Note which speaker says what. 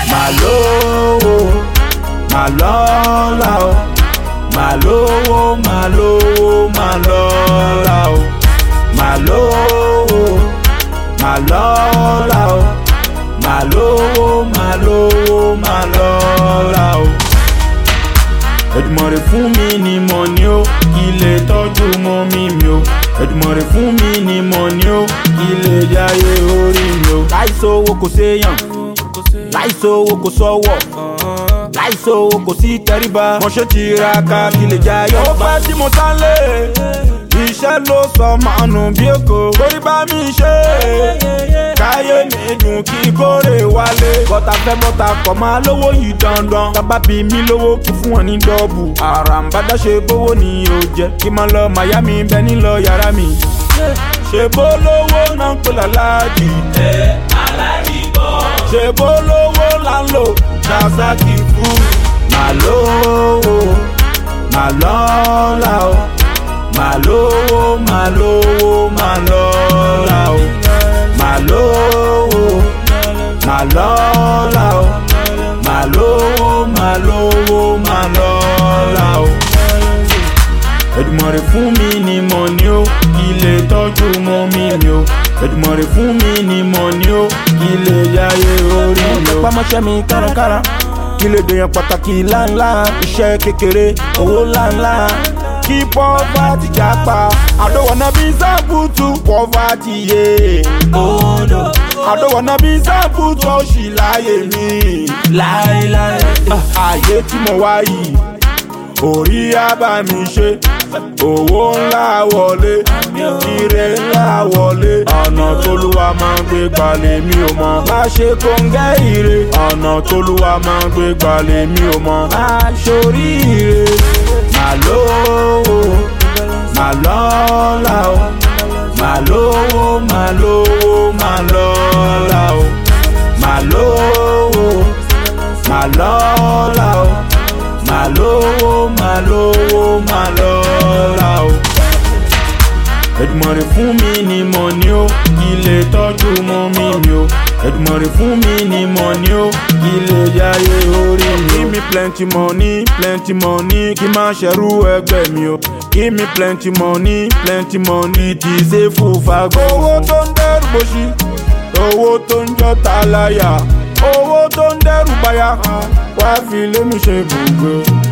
Speaker 1: màá lówó màá lọ́la o màá lówó màá lówó màá lọ́la o màá lówó màá lọ́la o màá lówó màá lówó màá lọ́la o. Èdùmàrè fún mi ní mọ̀ ni ó kí lè tọ́jú mọ́ mi mi o Èdùmàrè fún mi ní mọ̀ ni ó kí lè jáyé orí mi o. láìsówó kò séyàn láìsówó kò sọ́wọ́ láìsówó kò sí tẹríba mo ṣe tiraka kí lè jayọ̀. ó pẹ́ tí mo tán lé iṣẹ́ ló sọ máa nù bí èkó kórí bá mi ṣe káyé mi dùn kí kórè wálé. bọ́tà fẹ́ bọ́tà kọ̀ máa lówó yìí dandan tábà bí mi lówó kí fún wọn ní dọ́ọ̀bù. àràǹbádá ṣe bówó ni yóò jẹ́ kí máa lọ miami bẹ́ẹ̀ ní lọ yàrá mi. ṣe bó lówó náà ń pè láláàjì. ṣe bó lówó là ń lò dasaki fún. màá lówó màá lọ́la o màá lówó màá lówó màá lọ́la o màá lówó màá lọ́la o màá lówó màá lówó màá lọ́la o. Èdùmàrè fún mi ní mọ̀ ni ó kí lè tọ́jú mọ́ mi mi o Èdùmàrè fún mi ní mọ̀ ni ó kí lè yáyé orí mi o. pamọ́ṣẹ́ mi kárakára kí lè dèèyàn pàtàkì ńláńlá iṣẹ́ kékeré owó ńláńlá kí pọ́fàtì jápa àdówọ̀nà bí sábùtù pọ́fàtì yé odò àdówọ̀nà bí sábùtù òṣì láyé mi láéláé ààyè tí mo wá yìí orí àbá mi ṣe owó ńlá wọlé ire ńlá wọlé ọ̀nà tólúwa máa ń gbé gbalẹ̀ mi ò mọ̀ má ṣe kóńgẹ́ ire ọ̀nà tólúwa máa ń gbé gbalẹ̀ mi ò mọ̀ má ṣorí ire má lówó má lọ́la o má lówó má lówó má lọ́la o má lówó má lọ́la o má lówó má lówó má lọ́la o. Èdùmàrè fún mi ní mọ̀ ni ó kí lè tọ́jú mọ́ mi mi o Èdùmàrè fún mi ní mọ̀ ni ó kí lè jáyé orí mi o. Give me plenty money plenty money kí má ṣẹrú ẹgbẹ́ mi o. Give me plenty money plenty money tí ṣe fún fagbọ́. Owó tó ń dẹ́rù bóṣí owó tó ń jọ́ta láyà owó tó ń dẹ́rù báyà wá fi lémi ṣe gbogbo